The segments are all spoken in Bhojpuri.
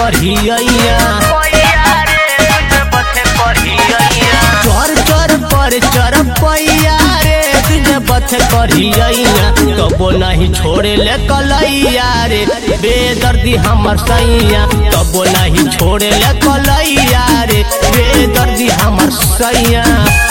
करिया चोर चोर पर चर पैया रे तुझे बथ करिया तबो नहीं छोड़े ले कलैया रे बेदर्दी हमर सैया तबो नहीं छोड़े ले कलैया रे बेदर्दी हमर सैया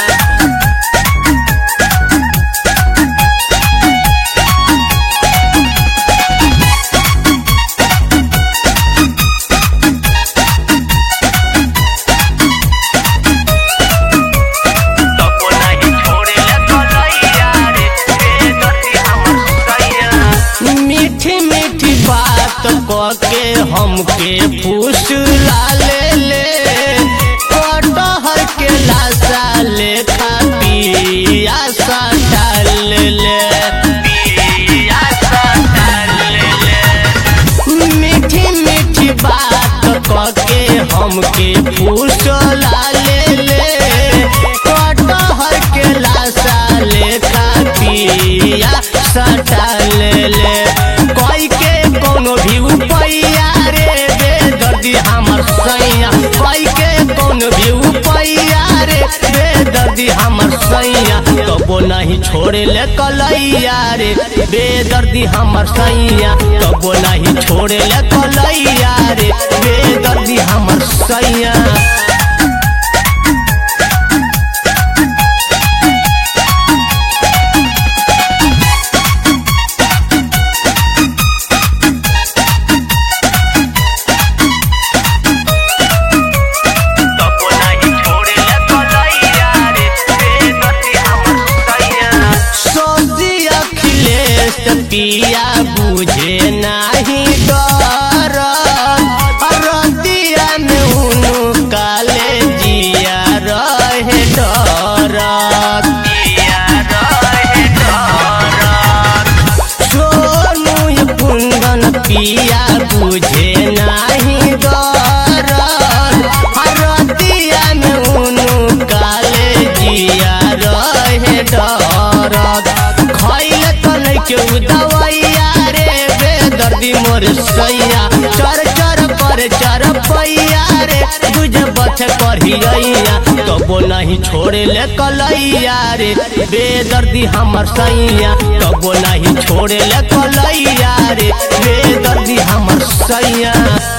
तबो नाही छोड़ेला कलैया रे बेदर्दी हमर सैया मीठी मीठी बात के हमके फूस ले ले कटहर के लाशा ले पिया सटा ले ले पिया सटाल ले मीठी मीठी बात के हमके फूस ले ले कटहर के लाशा ले पिया सटा ले ले कोई के कोनो भी उपैया रे बेदर्दी हमर सैया कोई के कोनो भी उपैया रे बेदर्दी हमर सैया कबो नहीं छोड़े ले कलैया रे बेदर्दी हमर सैया कबो नहीं छोड़े ले कलैया रे बेदर्दी हमर सैया तबो नाही छोड़ेला कलैया रे बेदर्दी हमर सैया सोची अखिलेश पिया बुझे नाही डर रतिया में उनु काले जिया रहे डर पिया रहे डर सोनू ये कुंदन पिया बुझे नाही डर रतिया में उनु काले जिया रहे डर खैले तन के दवाइया रे बेदर्दी मोर सैया चर चर पर चर पैया रे तुझे बथ करिया तबो नहीं छोड़े ले कलैया रे बेदर्दी हमर सैया तबो नहीं छोड़े ले कलैया रे बेदर्दी हमर सैया